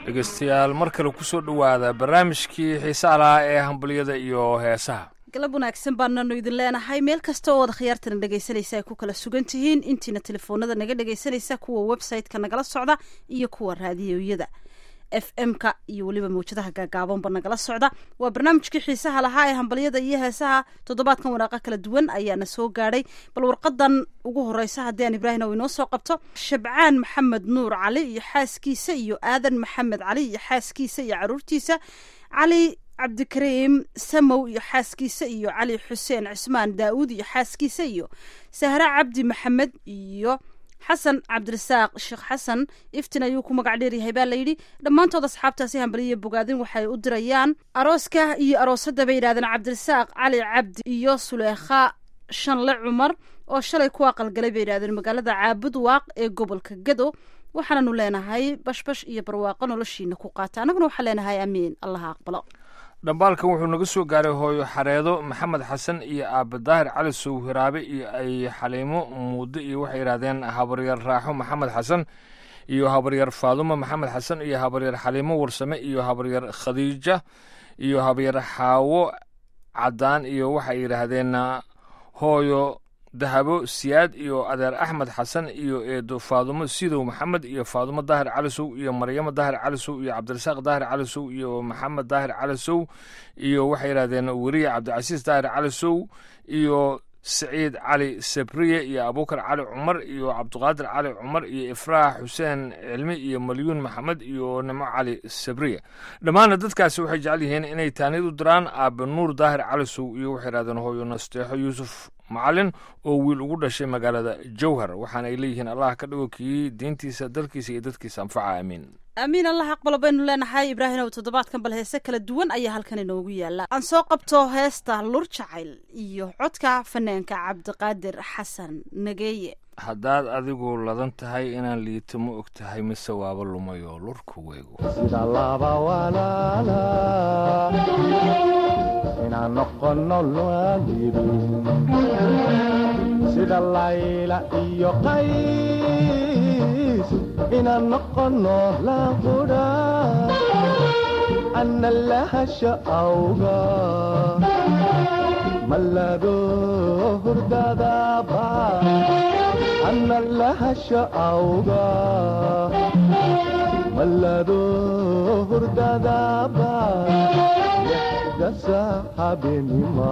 dhegeystayaal mar kale kusoo dhowaada barnaamijkii xiisaha lahaa ee hambaliyada iyo heesaha galab wanaagsan baananu idin leenahay meel kasta oo wada khiyaartana dhegaysanaysa ay ku kala sugan tihiin intiina telefoonada naga dhegaysanaysa kuwa website-ka nagala socda iyo kuwa raadiyoyada f m-ka iyo weliba mawjadaha gaagaabanba nagala socda waa barnaamijkii xiisaha lahaa ee hambalyada iyo heesaha toddobaadkan waraaqa kala duwan ayaana soo gaadhay bal warqadan ugu horeysa haddii aan ibraahim inoo soo qabto shabcaan maxamed nuur cali iyo xaaskiisa iyo aadan maxamed cali iyo xaaskiisa iyo caruurtiisa cali cabdikariim samow iyo xaaskiisa iyo cali xuseen cismaan daa'uud iyo xaaskiisa iyo sahre cabdi maxamed iyo xasan cabdirasaaq sheekh xasan iftin ayuu ku magac dheeryahay baa layidhi dhammaantood asxaabtaasi hambaliya bogaadin waxay u dirayaan arooska iyo aroosadda bay yidhahdeen cabdirasaaq cali cabdi iyo suleekha shanle cumar oo shalay ku aqalgalay bay yidhahdeen magaalada caabud waaq ee gobolka gado waxaananu leenahay bashbash iyo barwaaqo noloshiina ku qaata annaguna waxaan leenahay amiin allaha aqbalo dhambaalkan wuxuu naga soo gaaray hooyo xareedo maxamed xasan iyo aaba daahir cali sow hiraabe iyo ay xaliimo muudo iyo waxay yidhahdeen habaryar raaxo maxamed xasan iyo habaryar faadumo maxamed xasan iyo habaryar xaliimo warsame iyo habaryar khadiija iyo habaryar xaawo caddaan iyo waxay yidhaahdeen hooyo dahabo siyaad iyo adeer axmed xasan iyo eedo faadumo sidow maxamed iyo faadumo daahir calisow iyo maryamo daahir calisow iyo cabdirasaaq daahir calisow iyo maxamed daahir calisow iyo waxay yidhahdeen weriye cabdicasiis daahir calisow iyo saciid cali sabriye iyo abuukar cali cumar iyo cabdiqaadir cali cumar iyo ifraax xuseen cilmi iyo malyuun maxamed iyo nimo cali sabriye dhammaanna dadkaasi waxay jecel yihiin inay taanid u diraan aabe nuur daahir calisow iyo waxay yidhahdeen hooyo nasteexo yuusuf macalin oo wiil ugu dhashay magaalada jowhar waxaana ay leeyihiin allah ka dhigo kii diintiisa dalkiisa iyo dadkiisa anfaca aamiin aamiin allah aqbalo baynu leenahay ibraahimow toddobaadkan bal heese kala duwan ayaa halkan inoogu yaala aan soo qabto heesta lur jacayl iyo codka fanaanka cabdiqaadir xasan nageeye haddaad adigu ladan tahay inaan liito ma og tahay mise waaba lumayoo lurku weego sida laba walaala inaan noqono waalidin sida layla iyo qays inaan noqono laqudha ana lahasha awga malado hurdadaba ana lahasha awga malado hurdadaba dasaxabenima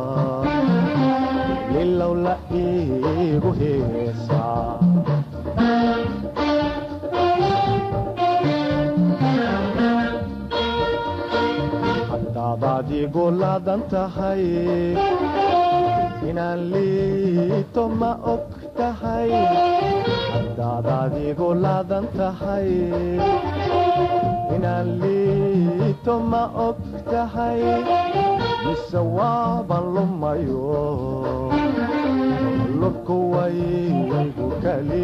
lilow la iigu heesaa haddaad adigu laadan tahay inaan liito ma og tahay haddaad adigu laadan tahay inaan liito ma og tahay mise waaban lumayo lurku waygu kali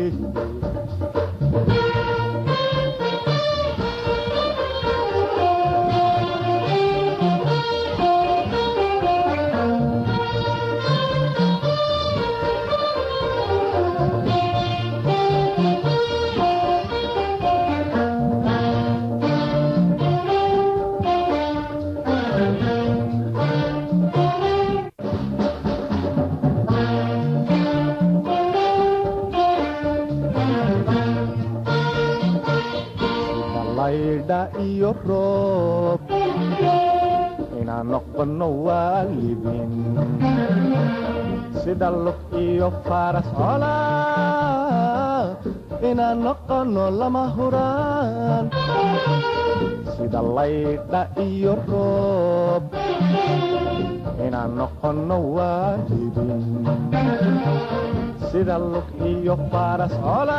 iyo roob inaan noqono waalidin sida lug iyo faras cola inaan noqono lama huraan sida laydha iyo roob inaan noqono waalidin sida lug iyo faras cola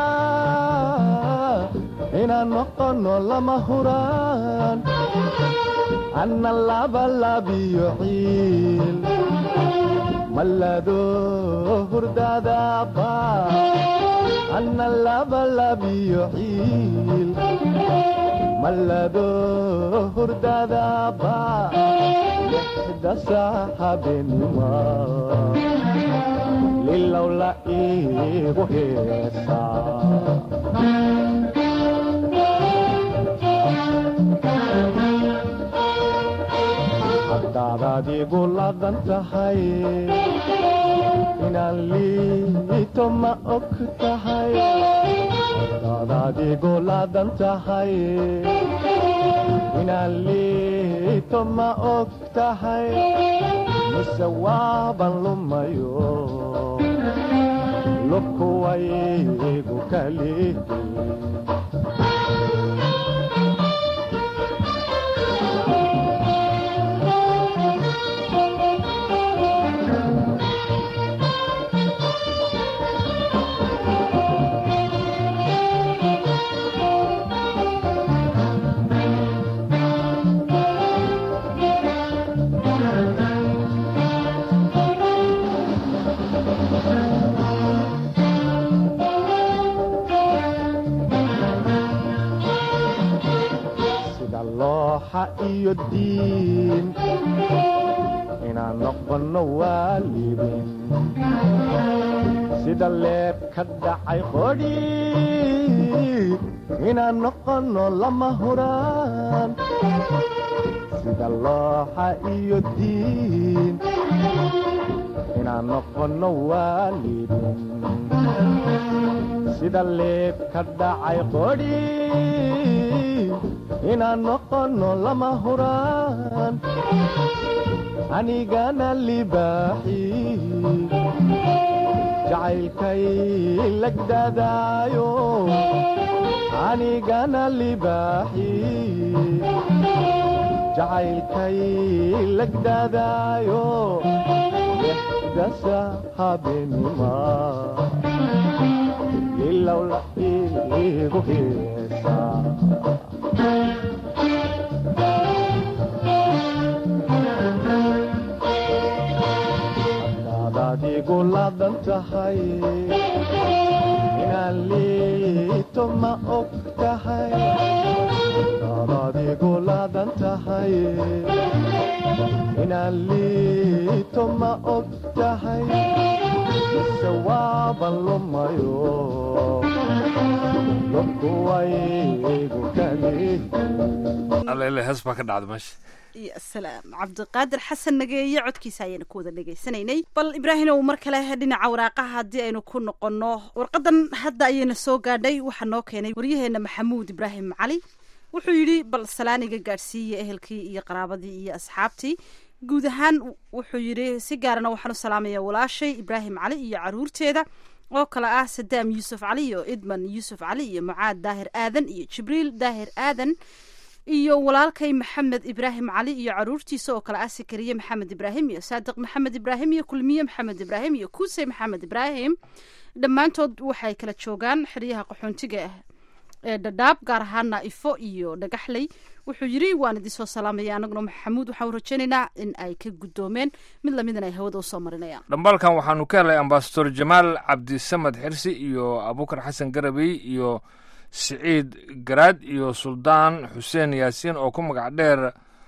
inaan noqono lama huraan anna labalabiyo ciil malado hurdadaba anna labalabiyo ciil malado hurdadaba lixda saaxabenima lilow la iigu heesaa haddaad igu laadan tahay inaan liito ma og tahay haddaad igu laadan tahay inaan liito ma og tahay mise waaban lumayo lubkuwaygu kalihi sida looxa iyo diin inaan noqono waalidin sida leeb ka dhacay qodhi inaan noqono lama huraan sida looxa iyo diin inaan noqono waalidin sida leeb ka dhacay qodhi inaan noqono lama huraan anigana libaaxi jacaylkay lagdadaayo anigana libaaxi jacaylkay lagdadaayo dasa habeenima ilowla igu heesaa haddaad igu laadan tahay inaan liito ma og tahay haddaad igu laadan tahay inaan liito ma og tahay mise waaban lumayo lubkuwaygu kalihi allele hees baa ka dhacda meesha ya salaam cabdiqaadir xasan nageeye codkiisa ayaynu ku wada dhegaysanaynay bal ibraahimow mar kale dhinaca waraaqaha haddii aynu ku noqonno warqadan hadda ayayna soo gaadhay waxaa noo keenay waryaheena maxamuud ibraahim cali wuxuu yidhi bal salaaniga gaadhsiiya ehelkii iyo qaraabadii iyo asxaabtii guud ahaan wuxuu yidhi si gaarana waxaan u salaamaya walaashay ibraahim cali iyo caruurteeda oo kale ah sadaam yuusuf cali iyo idman yuusuf cali iyo mucaad daahir aadan iyo jibriil daahir aadan iyo walaalkay maxamed ibraahim cali iyo caruurtiisa oo kale ah sakariye maxamed ibraahim iyo saadiq maxamed ibraahim iyo kulmiye maxamed ibraahim iyo kuusey maxamed ibraahim dhammaantood waxay kala joogaan xeryaha qaxoontiga ah ee dhadhaab gaar ahaana ifo iyo dhagaxley wuxuu yidhi waan idin soo salaamaya anaguna maxamuud waxaan rajaynaynaa in ay ka guddoomeen mid lamidin ay hawada usoo marinayaan dhambaalkan waxaanu ka helay ambasador jamaal cabdisamad xirsi iyo abukar xasan garabey iyo siciid garaad iyo suldaan xuseen yaasiin oo ku magac dheer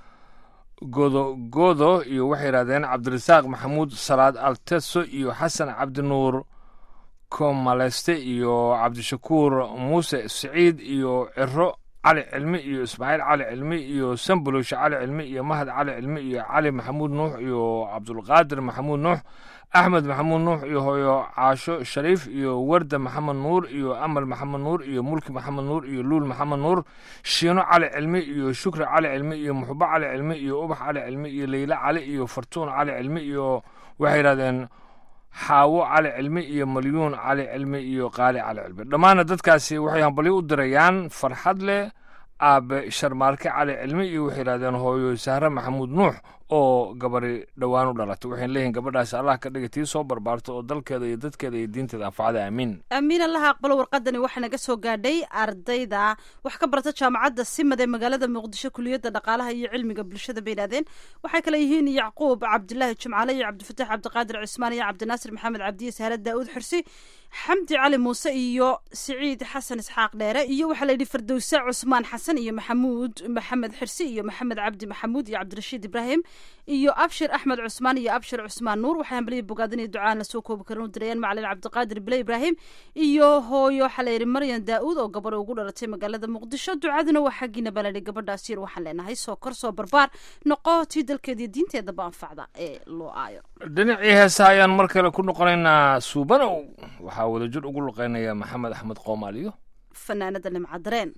godo godo iyo waxay yidhahdeen cabdirasaaq maxamuud salaad alteso iyo xasan cabdinuur komaleste iyo cabdishakuur muuse siciid iyo ciro cali cilmi iyo ismaaciil cali cilmi iyo sambulushe cali cilmi iyo mahad cali cilmi iyo cali maxamuud nuux iyo cabdulqaadir maxamuud nuux axmed maxamuud nuux iyo hooyo caasho shariif iyo warda maxamed nuur iyo amal maxamed nuur iyo mulki maxamed nuur iyo luul maxamed nuur shiino cali cilmi iyo shukri cali cilmi iyo muxubo cali cilmi iyo ubax cali cilmi iyo leyla cali iyo fartuun cali cilmi iyo waxay yidhahdeen xaawo cali cilmi iyo malyuun cali cilmi iyo qaali cali cilmi dhammaanna dadkaasi waxay hambalyo u dirayaan farxad leh aabe sharmaarke cali cilmi iyo waxay yidhahdeen hooyo sahre maxamuud nuux oo gabari dhowaan u dhalatay waxayna leeyihin gabadhaasi allah ka dhiga tii soo barbaarto oo dalkeeda iyo dadkeeda iyo diinteeda anfacada aamiin aamiin allaha aqbalo warqadani waxaa naga soo gaadhay ardayda wax ka barata jaamacadda simad ee magaalada muqdisho kuliyadda dhaqaalaha iyo cilmiga bulshada bay yidhahdeen waxay kale yihiin yacquub cabdilaahi jumcaale iyo cabdifataax cabdiqaadir cismaan iyo cabdinaasir maxamed cabdiye saare daa'uud xirsi xamdi cali muuse iyo siciid xasan isxaaq dheere iyo waxaa la yidhi fardowse cusmaan xasan iyo maxamuud maxamed xirsi iyo maxamed cabdi maxamuud iyo cabdirashiid ibraahim iyo abshir axmed cusmaan iyo abshir cusmaan nuur waxay hambaliya bogaadin iyo ducaan lasoo koobi karin u dirayaan macalin cabdiqaadir bile ibraahim iyo hooyo xaleyri maryan daa-uud oo gabadh ugu dhalatay magaalada muqdisho ducaduna waa xaggiina baladhi gabadhaas yar waxaan leenahay soo kor soo barbaar noqo tii dalkeediiyo diinteedaba anfacda ee loo aayo dhinacii heesa ayaan mar kale ku noqonaynaa suubanow waxaa wadajir ugu luqeynaya maxamed axmed qoomaaliyo fanaanada nimca dareen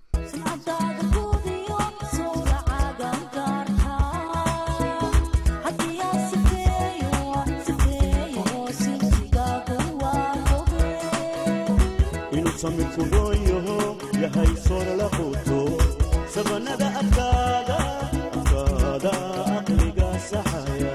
inuu samirku roon yaho yahay soora la quuto sabanada adkaada adkaada aqliga saxaya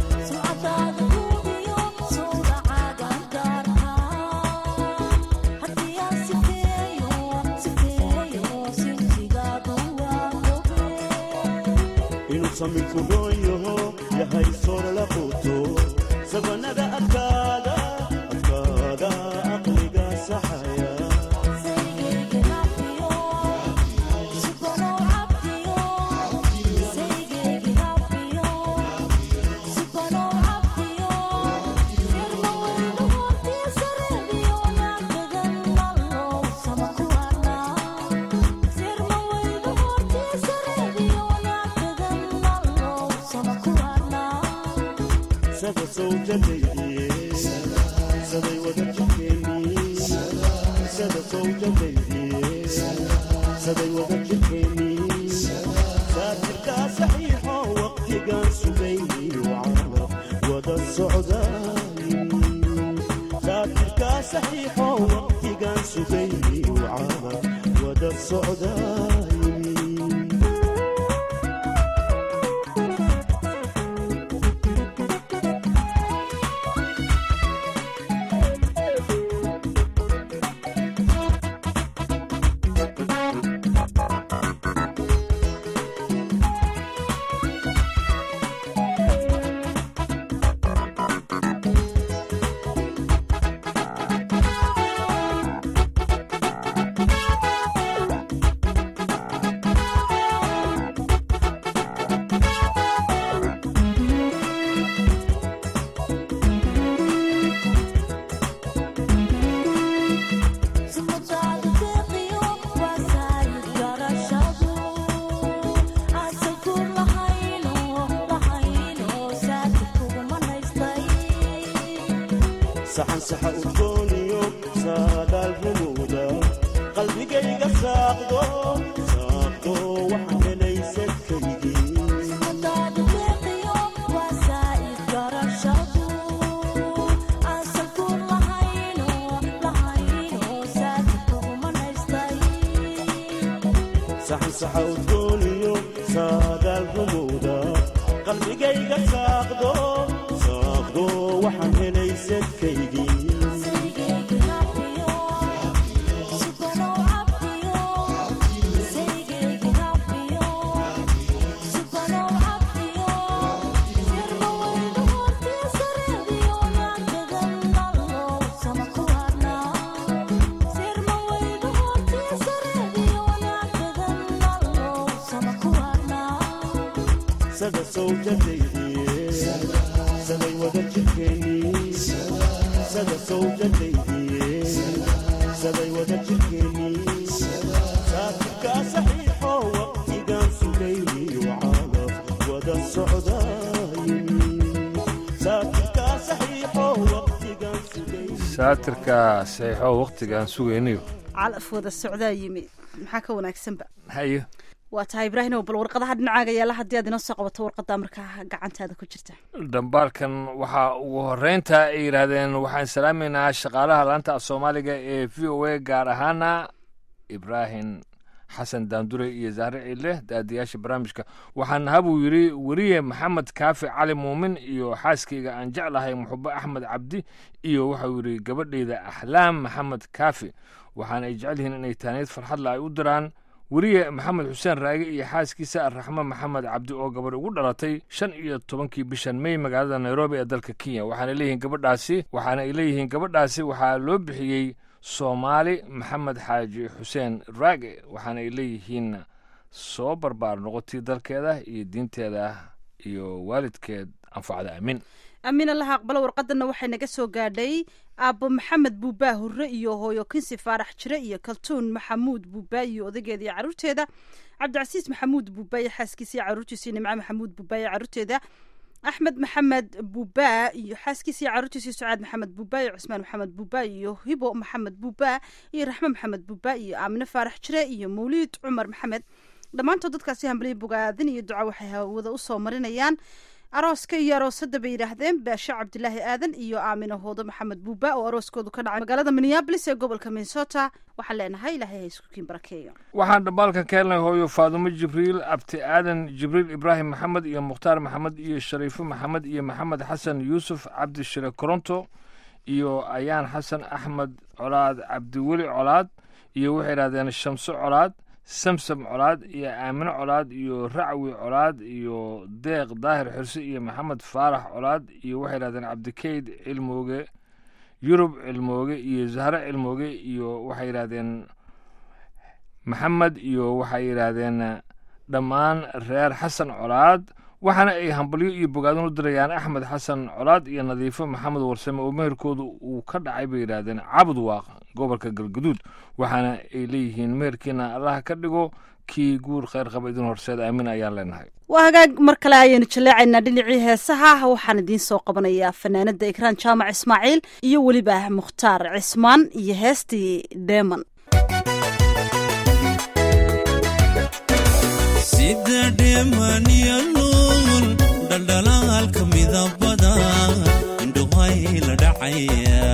inuu samirku roon yaho yahay soora la quuto sabanada adkaada adkaada aqliga saxaya sada sawjadaydiye saday wada jirkeeni sada sawjadaydiye saday wada jirkeeni saatirkaa saxiixo waqtigaan sugayni wacala wada socdaay saatirkaa saxiixo waqtigaan sugayni wacala wada socdaay saxan saxa udgooniyo saadaal rumowda qalbigayga saaqdo saaqdo waxaan helay sadkaygii saxan saxa udgooniyo saadaal rumowda qalbigayga saaqdo saaqdo waxaan helay sadkaygii sada sawjadaydiye saday wada jirkeeni sada sawjadaydiye saday wada jirkeeni saatirkaa saxiixo waqtigaan sugayni wacala wada socdaay saatirkaa saxiixo waqtigaan sugayni saatirka saxiixo waqtigaan sugaynayo calaf wada socdaa yimi maxaa ka wanaagsanba hayo waa tahay ibraahim bal warqadaha dhinacaaga yaala haddii aad inoo soo qabato warqadaa markaa gacantaada ku jirta dhambaalkan waxaa ugu horeynta ay yidhaahdeen waxaan salaameynaa shaqaalaha laanta af soomaaliga ee v o a gaar ahaana ibraahim xasan daandure iyo zahre ciile daadiyaasha barnaamijka waxaan habuu yidhi weriye maxamed kaafi cali muumin iyo xaaskayga aan jeclahay muxube axmed cabdi iyo waxau yidhi gabadhayda axlaam maxamed kaafi waxaana ay jecel yihiin inay taaniid farxadla ay u diraan weriye maxamed xuseen raage iyo xaaskiisa araxme maxamed cabdi oo gabadh ugu dhalatay shan iyo tobankii bishan mey magaalada nairobi ee dalka kenya waxaana leeyihiin gabadhaasi waxaana ay leeyihiin gabadhaasi waxaa loo bixiyey soomaali maxamed xaaji xuseen raage waxaana ay leeyihiin soo barbaar noqotii dalkeeda iyo diinteeda iyo waalidkeed anfacda aamin amiin allaha aqbalo warqadana waxay naga soo gaadhay aabbo maxamed buubaa hurre iyo hooyo kinsi faarax jire iyo kaltuun maxamuud buubaa iyo odageeda iyo caruurteeda cabdicasiis maxamuud buubaa iyo xaaskiisa iyo caruurtiisa iyo nimco maxamuud buubaa iyo caruurteeda axmed maxamed buubaa iyo xaaskiisa iyo caruurtiisa iyo sucaad maxamed buubaa iyo cusmaan maxamed buubaa iyo hibo maxamed buubaa iyo raxme maxamed buubaa iyo aamine faarax jire iyo mawliid cumar maxamed dhammaantood dadkaasi hambaliya bogaadin iyo duca waxay hawada usoo marinayaan arooska iyo aroosadda bay yidhaahdeen baashe cabdilaahi aadan iyo aamine hoodo maxamed buuba oo arooskoodu ka dhacay magaalada minneabolis ee gobolka minnesota waxaan leenahay ilaahay ha isku kiin barakeeyo waxaan dhambaalkan ka helnay hooyo faadumo jibriil abti aadan jibriil ibraahim maxamed iyo mukhtaar maxamed iyo shariifo maxamed iyo maxamed xasan yuusuf cabdi shire koronto iyo ayaan xasan axmed colaad cabdiweli colaad iyo waxay yidhahdeen shamso colaad samsam colaad iyo aamino colaad iyo racwi colaad iyo deeq daahir xirse iyo maxamed faarax colaad iyo waxay yidhahdeen cabdikeyd cilmooge yurub cilmooge iyo zahre cilmooge iyo waxay yidhahdeen maxamed iyo waxay yidhaahdeen dhammaan reer xasan colaad waxaana ay hambalyo iyo bogaadin u dirayaan axmed xasan colaad iyo nadiifo maxamed warsame oo meherkoodu uu ka dhacay bay yidhaahdeen cabud waaq gobolka galguduud waxaana ay leeyihiin meherkiina allaha ka dhigo kii guur kheyr qaba idin horseed aamin ayaan leenahay waa hagaag mar kale ayaynu jaleecaynaa dhinacii heesaha waxaan idiin soo qabanayaa fanaanada ikraan jaamac ismaaciil iyo weliba mukhtaar cismaan iyo heestii deeman sida dheemaniyo nuul dhaldhalaalka midabada indhuhay la dhacaya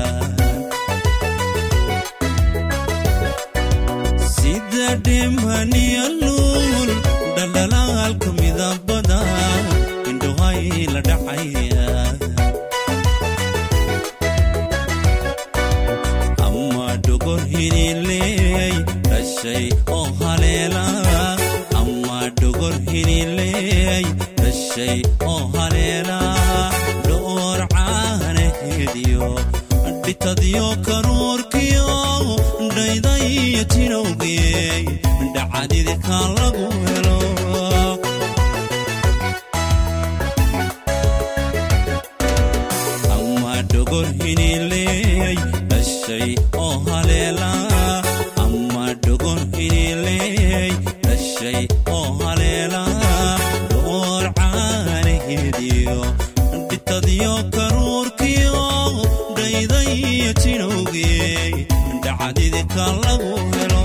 sida dheemaniyo nuul dhaldhalaalka midabada indhuhay la dhacaya ama dhogor hinileey dhashay oo haleela ama dhogor hinileey dhashay oo haleela dhoor caanaheediyo dhitadyo karuurkiyo dhaydaiyo tinowgeey dhacadidika lagu helo ama dhogor hinileey dhashay oo haleela ama dhogor hinileey dhashay oo haleela dhoor caanaheediyo dhitadyo karuurkiyo dhaydaiyo tinowgeey dhacdidika lagu helo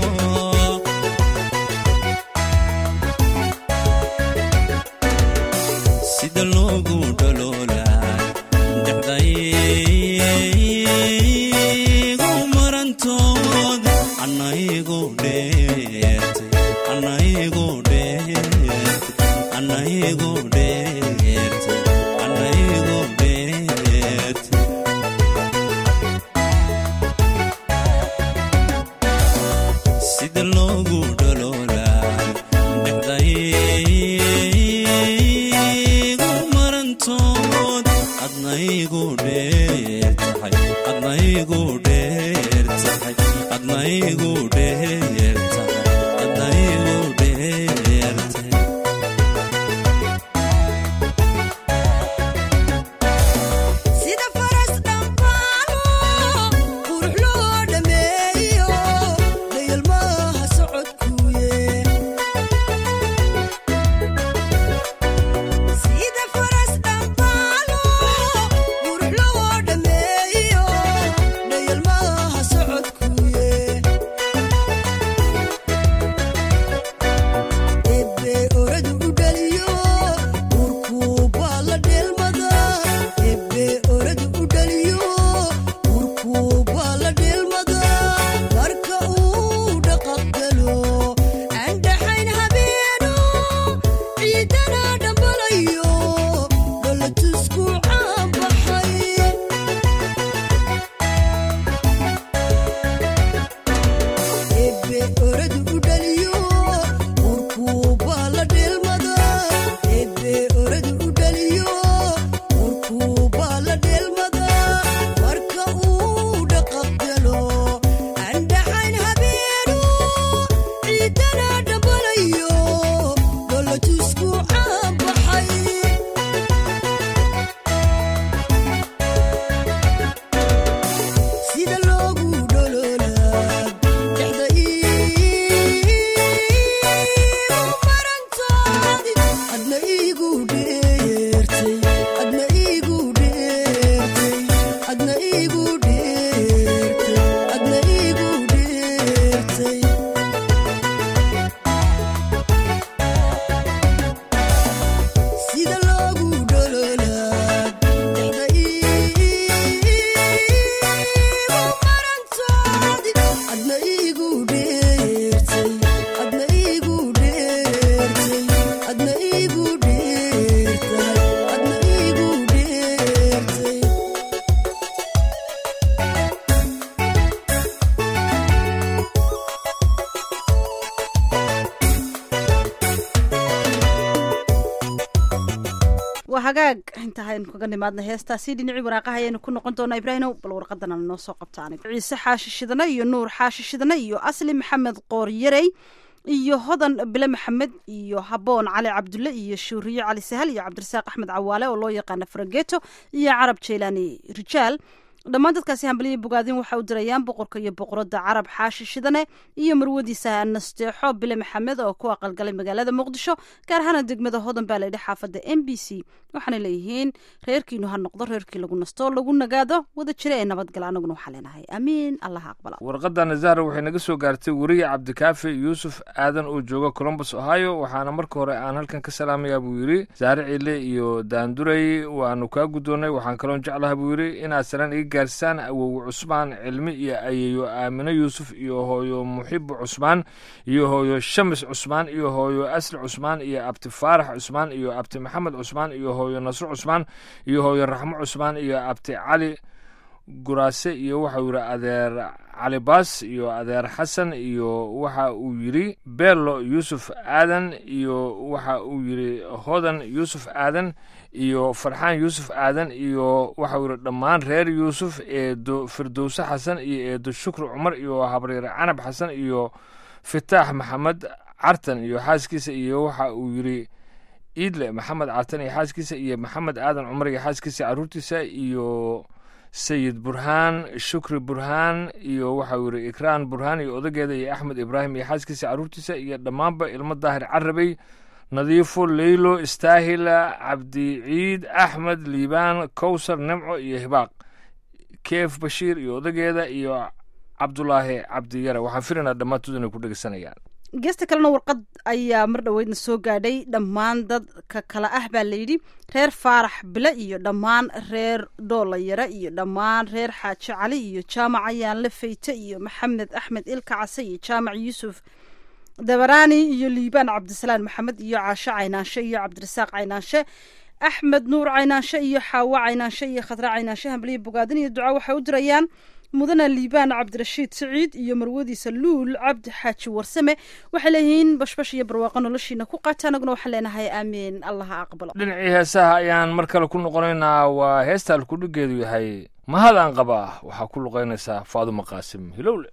sida loogu dhaloolay dhexdaygu marantood anaygu dheertay anaygu dheertay anaygu dheertay anaygu dheertay sida loogu dhaloolay dhexdaygu marantood adnaygu dheer tahay adnaygu dheer tahay adnaygu dheer tahay adnaygu dheer tahay waa hagaag inta aynu kaga nimaadna heestaasi dhinacii waraaqaha ayaynu ku noqon doonaa ibraahimow bal warqadana noo soo qabtaan ciise xaashi shidane iyo nuur xaashi shidane iyo asli maxamed qoor yarey iyo hodan bile maxamed iyo haboon cali cabdulle iyo shuuriye cali sahal iyo cabdirasaaq axmed cawaale oo loo yaqaana farageto iyo carab jeylaani rijaal dhammaan dadkaasi hambaliya bogaadin waxa u dirayaan boqorka iyo boqoradda carab xaashi shidane iyo marwadiisa nasteexo bile maxamed oo ku aqalgalay magaalada muqdisho gaar ahaana degmada hodan baa layidhi xaafadda m b c waxaana leeyihiin reerkiinu ha noqdo reerkii lagu nasto lagu nagaado wada jira ee nabadgala anaguna waxaa leenahay amiin allaha aqbala warqadana zahra waxay naga soo gaartay weriye cabdikaafi yuusuf aadan oo jooga colombus ohio waxaana marka hore aan halkan ka salaamayaa buu yidhi zahre ciile iyo daanduray waanu kaa guddoonnay waxaan kaloon jeclaha buu yidhi inaad salaan iga gaarsaan awowe cusmaan cilmi iyo ayeeyo aamino yuusuf iyo hooyo muxibo cusmaan iyo hooyo shamis cusmaan iyo hooyo asli cusmaan iyo abti faarax cusmaan iyo abti maxamed cusmaan iyo hooyo nasro cusmaan iyo hooyo raxmo cusmaan iyo abti cali guraase iyo waxau yidhi adeer cali baas iyo adeer xasan iyo waxa uu yidhi bello yuusuf aadan iyo waxa uu yidhi hodan yuusuf aadan iyo farxaan yuusuf aadan iyo waxau yidhi dhammaan reer yuusuf eedo firdowse xasan iyo eedo shukri cumar iyo habriir canab xasan iyo fitaax maxamed cartan iyo xaaskiisa iyo waxa uu yidhi iidle maxamed cartan iyo xaaskiisa iyo maxamed aadan cumar iyo xaaskiisa caruurtiisa iyo sayid burhaan shukri burhaan iyo waxau yidhi ikraan burhaan iyo odageeda iyo axmed ibraahim iyo xaaskiisa caruurtiisa iyo dhammaanba ilmo daahir carabey nadiifo leylo istaahila cabdi ciid axmed liibaan kowsar nimco iyo hibaaq keef bashiir iyo odageeda iyo cabdulaahi cabdiyare waxaan filaynaa dhammaantood inay ku dhegeysanayaan geesta kalena warqad ayaa mar dhoweydna soo gaadhay dhammaan dadka kale ah baa layidhi reer faarax bile iyo dhammaan reer dhoolayare iyo dhammaan reer xaaji cali iyo jaamac ayaanle fayte iyo maxamed axmed ilka case iyo jaamac yuusuf dabaraani iyo liibaan cabdisalaan maxamed iyo caashe caynaanshe iyo cabdirasaaq caynaanshe axmed nuur caynaanshe iyo xaawo caynaanshe iyo khadra caynaanshe hambaliya bogaadin iyo duca waxay u dirayaan mudana liibaan cabdirashiid siciid iyo marwadiisa luul cabdi xaaji warsame waxay leeyihiin bashbash iyo barwaaqo noloshiina ku qaata anaguna waxaan leenahay aamiin allaha aqbalo dhinacii heesaha ayaan mar kale ku noqonaynaa waa heesta alkudhigeedu yahay mahadaan qabaa waxaa ku luqaynaysaa faaduma qaasim hilowle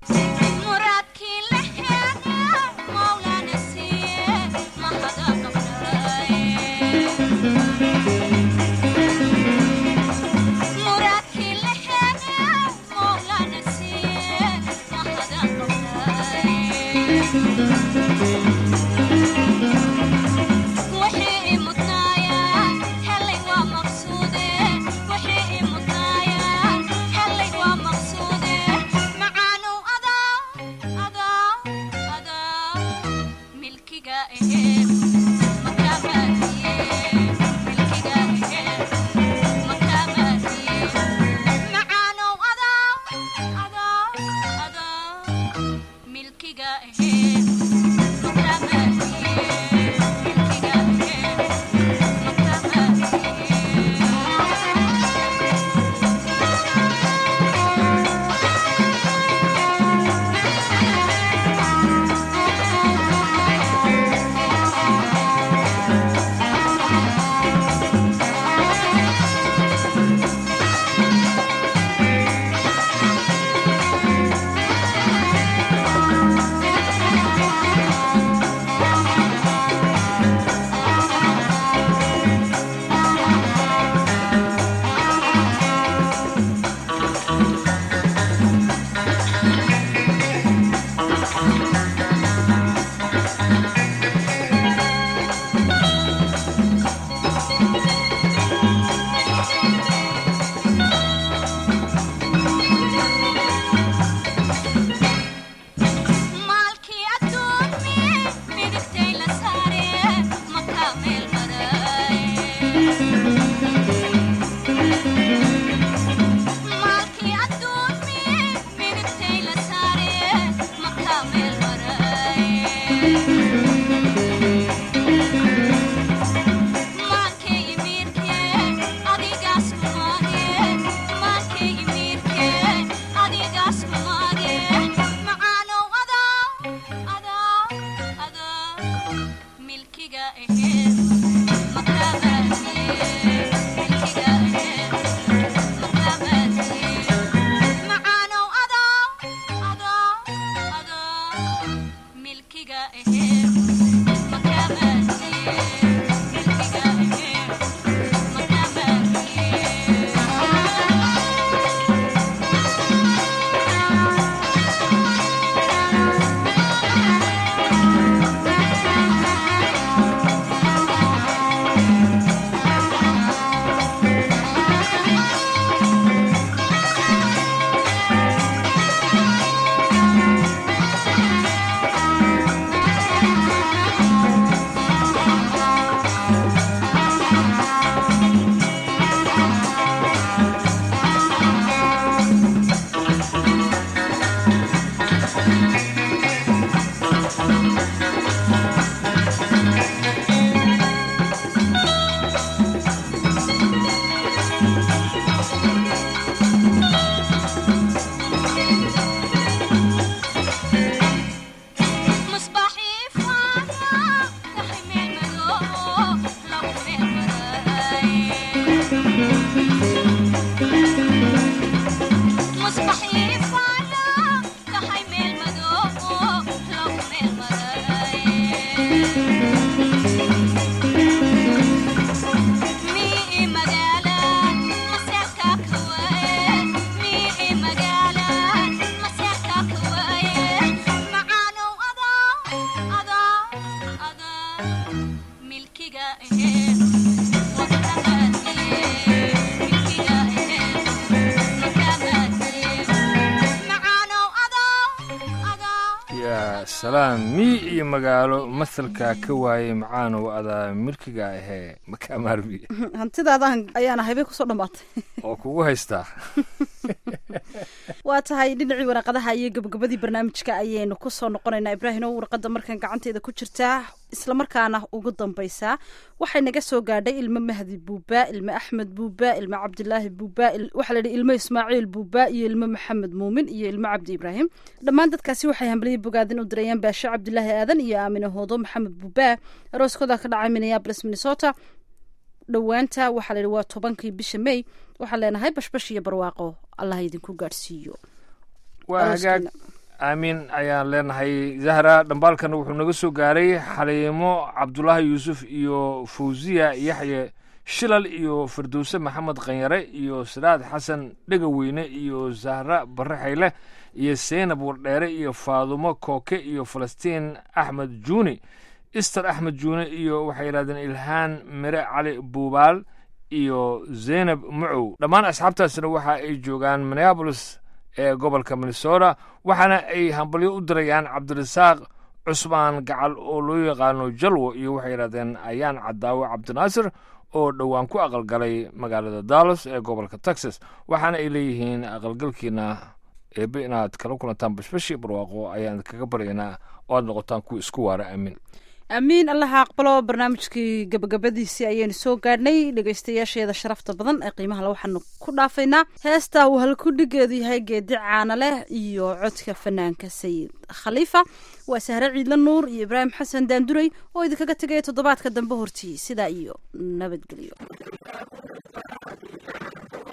milkiga aheed makabaasiye milkiga aheen milkiga aheen macaanow adoo adoo yaa salaam mii iyo magaalo masalka ka waayey macaanow adaa milkiga ahee makaa maarmi hantidaadaan ayaana haybay kusoo dhammaatay oo kugu haystaa waa tahay dhinacii waraqadaha iyo gabagabadii barnaamijka ayaynu kusoo noqonaynaa ibraahim oo warqada markan gacanteeda ku jirtaa islamarkaana ugu dambaysaa waxay naga soo gaadhay ilmo mahdi buuba ilmo axmed buuba ilmo cabdilaahi buuba waxaa layidhi ilmo ismaaciil buuba iyo ilmo maxamed muumin iyo ilmo cabdi ibraahim dhammaan dadkaasi waxay hambaliyay bogaadin u dirayaan baashe cabdilaahi aadan iyo aamine hoodo maxamed buuba arooskooda ka dhacay minneapolis minnesota dhowaanta waxaa layidhi waa tobankii bisha may waxaan leenahay bashbash iyo barwaaqo allah idinku gaadhsiiyo waa hagaag aamiin ayaan leenahay zahra dhambaalkana wuxuu naga soo gaaray xaliimo cabdulaahi yuusuf iyo fawziya yaxye shilal iyo firdowse maxamed khanyare iyo siraad xasan dhegaweyne iyo zahra barre xayle iyo seynab wardheere iyo faadumo kooke iyo falastiin axmed juuni ister axmed juune iyo waxay yidhahdeen ilhaan mire cali buubaal iyo zeynab mucow dhammaan asxaabtaasina waxa ay joogaan minneabolis ee gobolka minnesota waxaana ay hambalyo u dirayaan cabdirasaaq cusmaan gacal oo loo yaqaano jalwo iyo waxay yidhahdeen ayaan cadaawo cabdinaasir oo dhowaan ku aqalgalay magaalada dallas ee gobolka texas waxaana ay leeyihiin aqalgalkiina eebe inaad kala kulantaan bashbashi barwaaqo ayaan kaga baryaynaa oo aad noqotaan kuwa isku waara aamin amiin allaha aqbalo barnaamijkii gabagabadiisii ayaynu soo gaadhnay dhegaystayaasheeda sharafta badan ee qiimaha le waxaanu ku dhaafaynaa heesta uu halkudhigeedu yahay geedi caana leh iyo codka fanaanka sayid khaliifa waa sahre ciidla nuur iyo ibraahim xasan daanduray oo idinkaga tegaya toddobaadka dambe hortii sidaa iyo nabadgelyo